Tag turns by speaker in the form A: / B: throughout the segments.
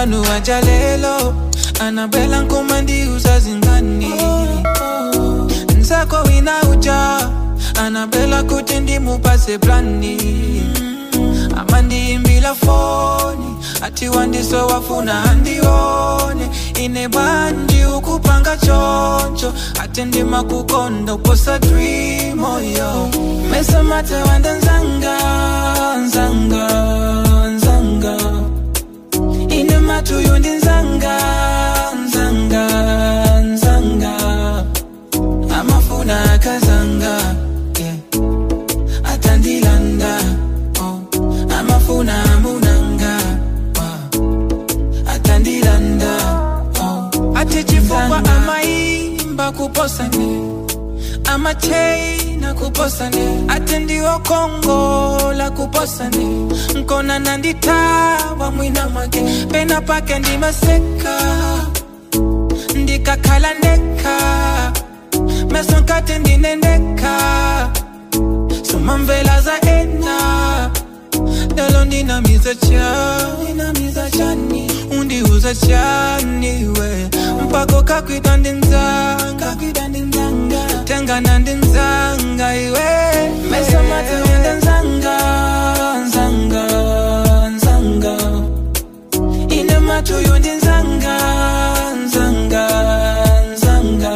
A: wanu wajalelo anabela nkomandi uzazingani nsako wina uja anabela kuti ndimupase plani amandiimbila foni ati wandiso wafuna andione ine bwanji ukupanga choncho ati ndima kukonda uposa dream oyo mesamate wanda nzanga nzanga nzanga ine matuyo ndi nzanga nzanga nzanga amafuna akazanga yeah. atandilanda oh. amafuna amunanga wow. atandilanda oh. ati chifukwa amaimba kuposane amacheina kuposane ati ndiwo kongola kuposane nkona nanditawa mwina mwake pena pake ndimaseka ndikakhala ndeka meso nkati ndinendeka somamvela za ena lelo ndinamiza chani ndinamiza chani undiuza chani we mpako kakwita ndinzanga kakwita ndinzanga tengana ndinzanga iwe meso mate wenda nzanga nzanga nzanga ine matuyo ndinzanga nzanga nzanga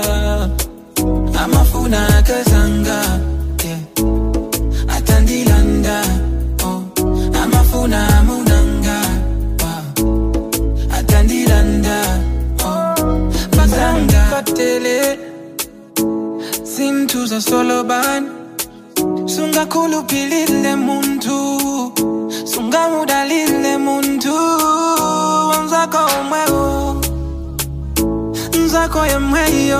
A: amafuna akazanga yeah. atandilanda oh. amafuna amunanga wow. atandilanda oh. bazanga katele zintu zasolobani sungakhulupilile muntu sungamudalile muntu wanzako omwewo nzako yemweyo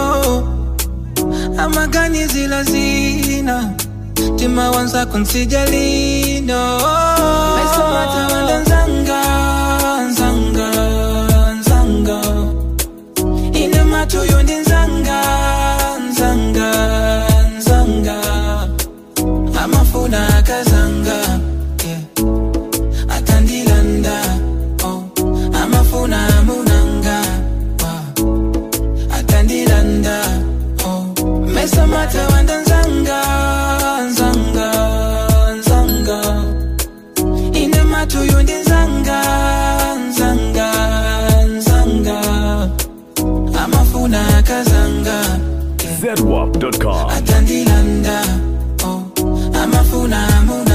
A: amaganizila zina tima wanzako nsijalino mesomata wanda nzanga nzanga nzanga ine matuyo ndi nzanga nzanga nzanga amafuna akazanga yeah. atandilanda oh. amafuna amunanga wow. atandilanda oh. mesamata wanda nzanga nzanga nzanga ine matuyo ndi nzanga nzanga nzanga amafuna akazanga yeah.
B: zedwap.com.
A: atandilanda oh. amafuna amunanga